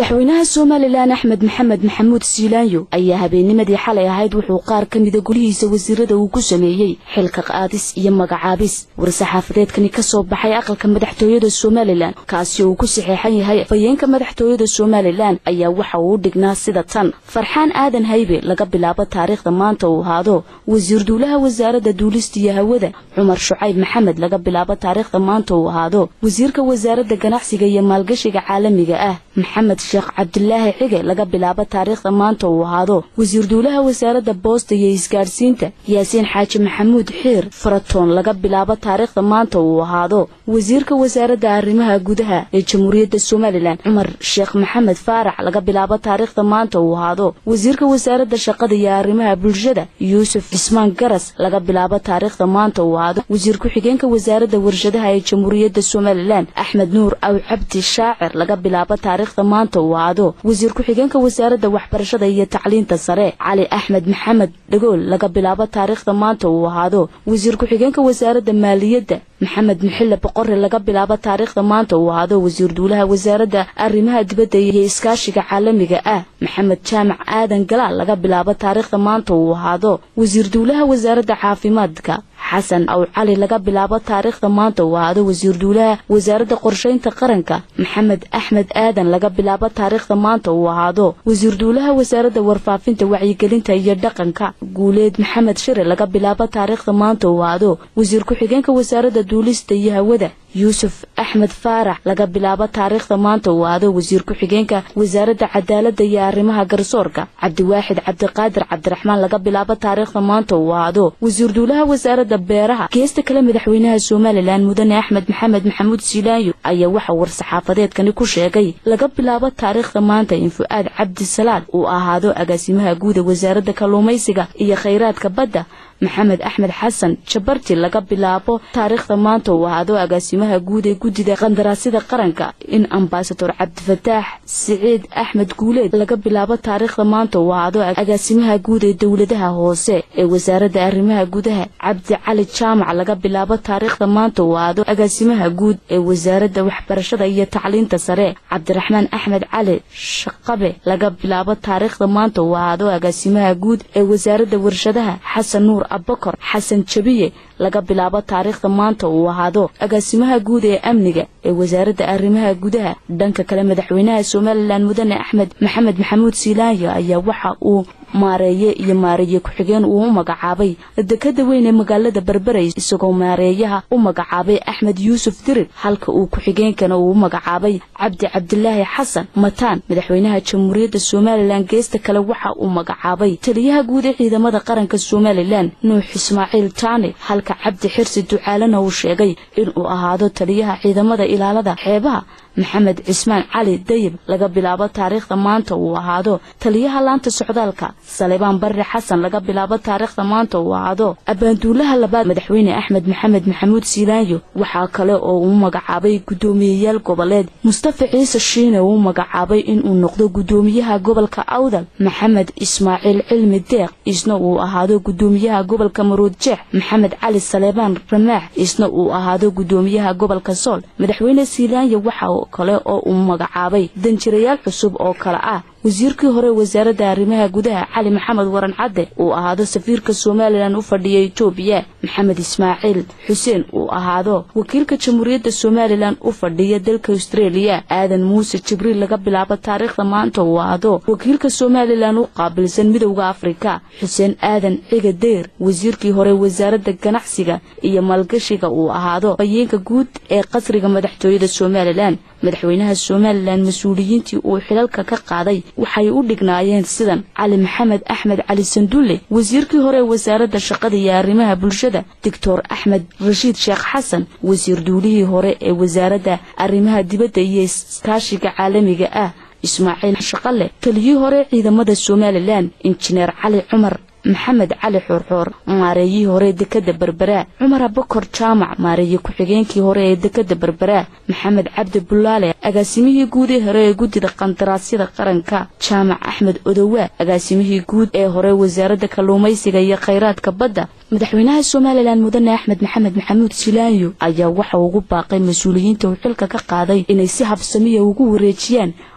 madaxweynaha somalilan axmed maxamed maxamuud siilaanyo ayaa habeennimadii xalay ahayd wuxuu qaar ka mida golihiisa wasiirada uu ku sameeyey xilka qaadis iyo magacaabis war-saxaafadeedkani ka soo baxay aqalka madaxtooyada somalilan kaasi uu ku saxeexan yahay fayeenka madaxtooyada somalilan ayaa waxa uu u dhignaa sida tan farxaan aadan haybe laga bilaabo taariikhda maanta uu ahaado wasiir duulaha wasaaradda duulista iyo hawada cumar shucayb maxamed laga bilaabo taariikhda maanta uu ahaado wasiirka wasaaradda ganacsiga iyo maalgashiga caalamiga ah maxamed sheekh cabdulaahi xige laga bilaabo taariikhda maanta uu ahaado wasiir duulaha wasaaradda boosta iyo isgaadhsiinta yaasiin xaaji maxamuud xiir faratoon laga bilaabo taariikhda maanta uu ahaado wasiirka wasaaradda arrimaha gudaha ee jamhuuriyadda somalilan cumar sheekh maxamed faarax laga bilaabo taariikhda maanta uu ahaado wasiirka wasaaradda shaqada iyo arrimaha bulshada yuusuf cismaan garas laga bilaabo taariikhda maanta uu ahaado wasiir ku-xigeenka wasaaradda warshadaha ee jamhuuriyadda somalilan axmed nuur aw cabdi shaacir laga bilaabo taariikhda maanta uu ahaado wasiir ku-xigeenka wasaaradda waxbarashada iyo tacliinta sare cali axmed maxamed dhagool laga bilaabo taariikhda maanta uu ahaado wasiir ku-xigeenka wasaaradda maaliyadda maxamed muxille boqore laga bilaabo taariikhda maanta uu ahaado wasiir duulaha wasaaradda arrimaha dibadda iyo iskaashiga caalamiga ah maxamed jaamac aadan galaal laga bilaabo taariikhda maanta uu ahaado wasiir duulaha wasaaradda caafimaadka xasan aw cali laga bilaabo taariikhda maanta uu ahaado wasiir duulaha wasaaradda qorshaynta qaranka maxamed axmed aadan laga bilaabo taariikhda maanta uu ahaado wasiir duulaha wasaaradda warfaafinta wacyigelinta iyo dhaqanka guuleed maxamed shire laga bilaabo taariikhda maanta uu ahaado wasiir ku-xigeenka wasaaradda duulista iyo hawada yuusuf axmed faarax laga bilaabo taariikhda maanta uu ahaado wasiir ku-xigeenka wasaaradda cadaaladda iyo arrimaha garsoorka cabdiwaaxid cabdiqaadir cabdiraxmaan laga bilaabo taariikhda maanta uu ahaado wasiir duulaha wasaaradda beeraha geesta kale madaxweynaha somalilan mudane axmed maxamed maxamuud siilaanyo ayaa waxa war-saxaafadeedkani ku sheegay laga bilaabo taariikhda maanta in fu-aad cabdi salaad uu ahaado agaasimaha guuda wasaaradda kalluumaysiga iyo khayraadka badda maxamed axmed xasan jabarti laga bilaabo taariikhda maanta uu ahaado agaasimaha guud ee guddida qandaraasyada qaranka in ambasador cabdifataax siciid axmed guuleed laga bilaabo taariikhda maanta uu ahaado agaasimaha guud ee dowladaha hoose ee wasaaradda arrimaha gudaha cabdi cali jaamac laga bilaabo taariikhda maanta uu ahaado agaasimaha guud ee wasaaradda waxbarashada iyo tacliinta sare cabdiraxmaan axmed cali shaqabe laga bilaabo taariikhda maanta uu ahaado agaasimaha guud ee wasaaradda warshadaha xasan nuur abakor xasan jabiye laga bilaabo taariikhda maanta uu ahaado agaasimaha guud ee amniga ee wasaaradda arrimaha gudaha dhanka kale madaxweynaha somalilan mudane axmed maxamed maxamuud siilaanyo ayaa waxa uu maareeye iyo maareeye ku-xigeen uu u magacaabay dekada weyn ee magaalada berberey isagoo maareeyaha u magacaabay axmed yuusuf dirir halka uu ku-xigeenkana uu u magacaabay cabdi cabdilaahi xasan mataan madaxweynaha jamhuuriyadda somalilan geesta kale waxa uu magacaabay taliyaha guud ee ciidamada qaranka somalilan nuux ismaaciil taani halka cabdi xirsi ducaalena uu sheegay inuu ahaado taliyaha ciidamada ilaalada xeebaha maxamed cismaan cali dayib laga bilaabo taariikhda maanta uu ahaado taliyaha laanta socdaalka salebaan barre xasan laga bilaabo taariikhda maanta uu ahaado abaanduulaha labaad madaxweyne axmed maxamed maxamuud siilaanyo waxaa kale oo uu magacaabay guddoomiyeyaal goboleed mustafa ciise shiine uu magacaabay inuu noqdo guddoomiyaha gobolka awdal maxamed ismaaciil cilmi deeq isna uu ahaado guddoomiyaha gobolka maruud jeex maxamed cali salebaan ramaax isna uu ahaado guddoomiyaha gobolka sool madaxweyne siilaanyo waxa kale oo uu magacaabay danjirayaal cusub oo kale ah wasiirkii hore wasaaradda arrimaha gudaha cali maxamed waran cadde uu ahaado safiirka somalilan u fadhiya etoobiya maxamed ismaaciil xuseen uu ahaado wakiilka jamhuuriyadda somalilan u fadhiya dalka austreeliya aadan muuse jibriil laga bilaabo taariikhda maanta uu ahaado wakiilka somalilan u qaabilsan midowda afrika xuseen aadan ciga deyr wasiirkii hore wasaaradda ganacsiga iyo maalgashiga uu ahaado fayeenka guud ee qasriga madaxtooyada somalilan madaxweynaha somalilan mas-uuliyiintii uu xilalka ka qaaday waxay u dhignaayeen sidan cali maxamed axmed cali sandulle wasiirkii hore wasaaradda shaqada iyo arrimaha bulshada doctor axmed rashiid sheekh xasan wasiir duulihii hore ee wasaaradda arrimaha dibadda iyo iskaashiga caalamiga ah ismaaciil shaqale taliyii hore ciidamada somalilan injineer cali cumar maxamed cali xoorxoor maareeyihii hore dekada berberaa cumar abakor jaamac maareeye ku-xigeenkii hore ee dekada berberaa maxamed cabdi bulaale agaasimihii guud ee hore ee guddida qandaraasyada qaranka jaamac axmed odowaa agaasimihii guud ee hore wasaaradda kalluumaysiga iyo khayraadka badda madaxweynaha somalilan mudane axmed maxamed maxamuud silaanyo ayaa waxa ugu baaqay mas-uuliyiinta uu xilka ka qaaday inay si habsamiya ugu wareejiyaan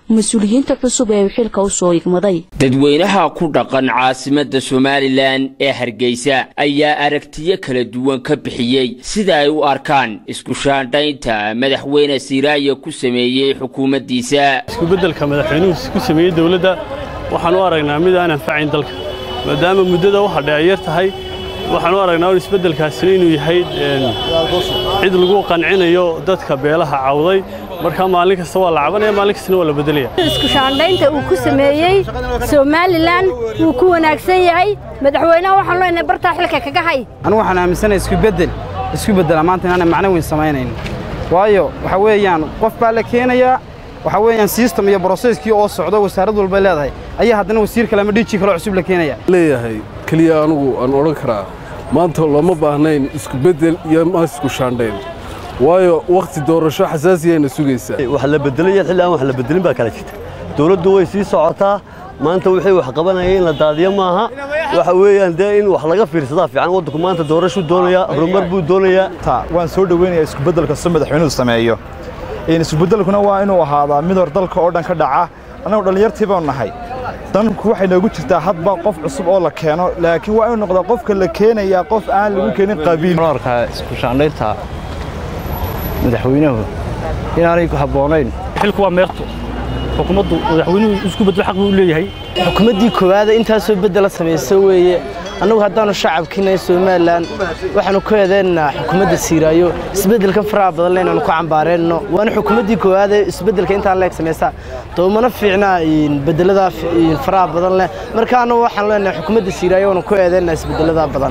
mas-uuliyiinta cusub ee uu xilka u soo igmaday dadweynaha ku dhaqan caasimadda somalilan ee hargeysa ayaa aragtiyo kala duwan ka bixiyey sida ay u arkaan isku shaandhaynta madaxweyne siiraayo ku sameeyey xukuumaddiisa iskubedelka madaxweynuhu ku sameeyey dowladda waxaan u aragnaa mid aan anfacayn dalka maadaama muddada waxa dheeyar tahay waxaan u aragnaa un isbeddelkaasina inuu yahay cid lagu qancinayo dadka beelaha cawday markaa maalin kasta waa la cabanaya maalin kastana waa la beddelaya isku shaandhaynta uu ku sameeyey somalilan wuu ku wanaagsan yahay madaxweynaha waxaan leenahay bartaa xilka kaga hay anigu waxaan aaminsanahay iskubeddel isku beddela maanta inaanay macno weyn samaynayn waayo waxa weeyaan qof baa la keenayaa waxa weeyaan system iyo broseskii oo socdo wasaarad walba leedahay ayaa haddana wasiir kale ama dhiiji kaloo cusub la keenaya leeyahay keliya anugu aan odhan karaa maanta looma baahnayn isku beddel iyo ma isku shaandhayn waayo wakhti doorasho xasaasiyayna sugaysaa wax la beddelaya xilli aan wax la beddelin baa kala jirta dowladdu way sii socotaa maanta wixii wax qabanaya in la daadiyo maaha waxa weeyaan dee in wax laga fiirsadaa fiican waddanku maanta doorashuu doonayaa horumar buu doonayaa waan soo dhoweynayaa iskubeddel kastoo madaxweynuhu sameeyo iskubedelkuna waa inuu ahaadaa mid hor dalka oo dhan ka dhaca annagu dhallinyartii baanu nahay danku waxay noogu jirtaa hadba qof cusub oo la keeno laakiin waa inuu noqdaa qofka la keenayaa qof aan lagu keenin qabiil arkaa isku shaandhaynta madaxweynuhu inaanay habboonayn xilku waa meerto xukuumaddu madaxweynuhu isku beddel xaq buu leeyahay xukuumaddii koowaada intaasoo beddela samayso weeye annagu haddaannu shacabkiinay somalilan waxaannu ku eedaynaa xukuumadda siiraayo isbeddelkan faraha badan le inaannu ku cambaareenno waana xukuumaddii koowaadee isbeddelka intaan leeg samaysaa doomana fiicnaa beddelladaa faraha badan leh marka annagu waxaan leenahay xukuumadda siiraayo waanu ku eedaynaa isbeddelladaa badan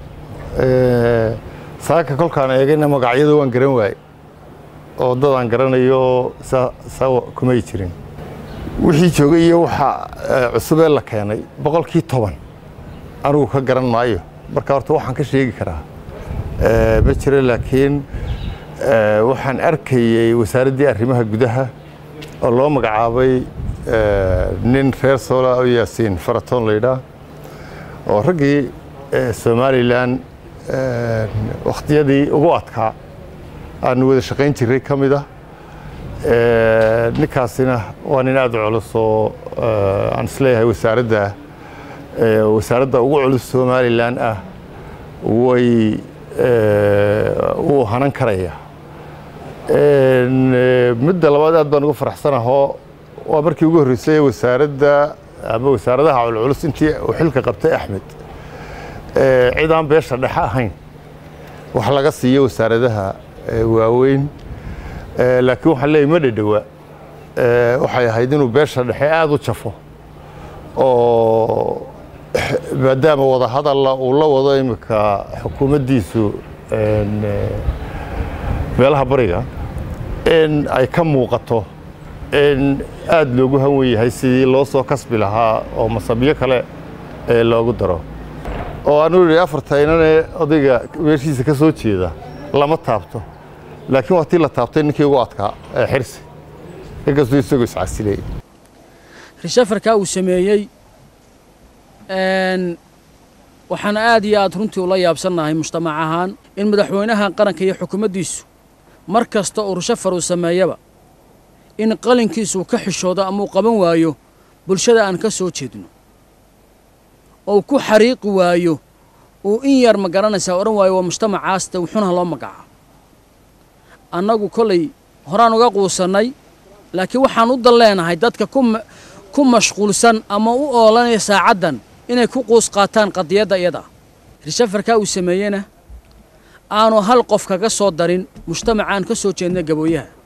saaka kolkaan eegayna magacyada waan garan waaye oo dadaan garanayo saa kumay jirin wixii joogay iyo waxa cusubee la keenay boqolkii toban anigu ka garan maayo marka horta waxaan ka sheegi karaa ma jiro laakiin waxaan arkayey wasaaraddii arrimaha gudaha oo loo magacaabay nin reer soola oo yaasiin faratoon laydhaa oo raggii somalilan wakhtiyadii ugu adkaa aanu wada shaqayn jirray ka mid ah ninkaasina waa nin aad u culus oo aan isleeyahay wasaaradda wasaaradda ugu culus somalilan ah way wuu hanan karaya midda labaad aad baan ugu faraxsanahoo waa markii ugu horreysay wasaaradda ama wasaaradaha culculus intii uu xilka qabtay axmed cid aan beesha dhexe ahayn wax laga siiyo wasaaradaha waaweyn laakiin waxaan leeyahy ma dhadhowa waxay ahayd inuu beesha dhexe aada u jafo oo maadaama wadahadalla uu la wado iminka xukuumaddiisu meelaha bariga in ay ka muuqato in aada loogu hanwen yahay sidii loo soo kasbi lahaa oo masabyo kale loogu daro oo anuu yidhi afartaynane odayga meeshiisa ka soo jeeda lama taabto laakiin waa tii la taabtay ninkii ugu adkaa ee xirsi inkastuu isagoo iscasilay rishafarkaa uu sameeyey waxaan aad iyo aad runtii ula yaabsannahay mujtamac ahaan in madaxweynaha qaranka iyo xukuumaddiisu mar kasta uu rishafar uu sameeyaba in qalinkiisuu ka xishoodo ama uu qaban waayo bulshada aan ka soo jeedno oo ku xariiqi waayo uu in yar ma garanaysaa odhan waayo waa mujtamacaasta wuxuuna loo magaca annagu kollay horaan uga quusannay laakiin waxaan u dan leenahay dadka ku mashquulsan ama u oolanaya saacaddan inay ku quus qaataan qadiyadda iyada rishafarkaa uu sameeyena aanu hal qof kaga soo darin mujtamacaan ka soo jeedna gabooyaha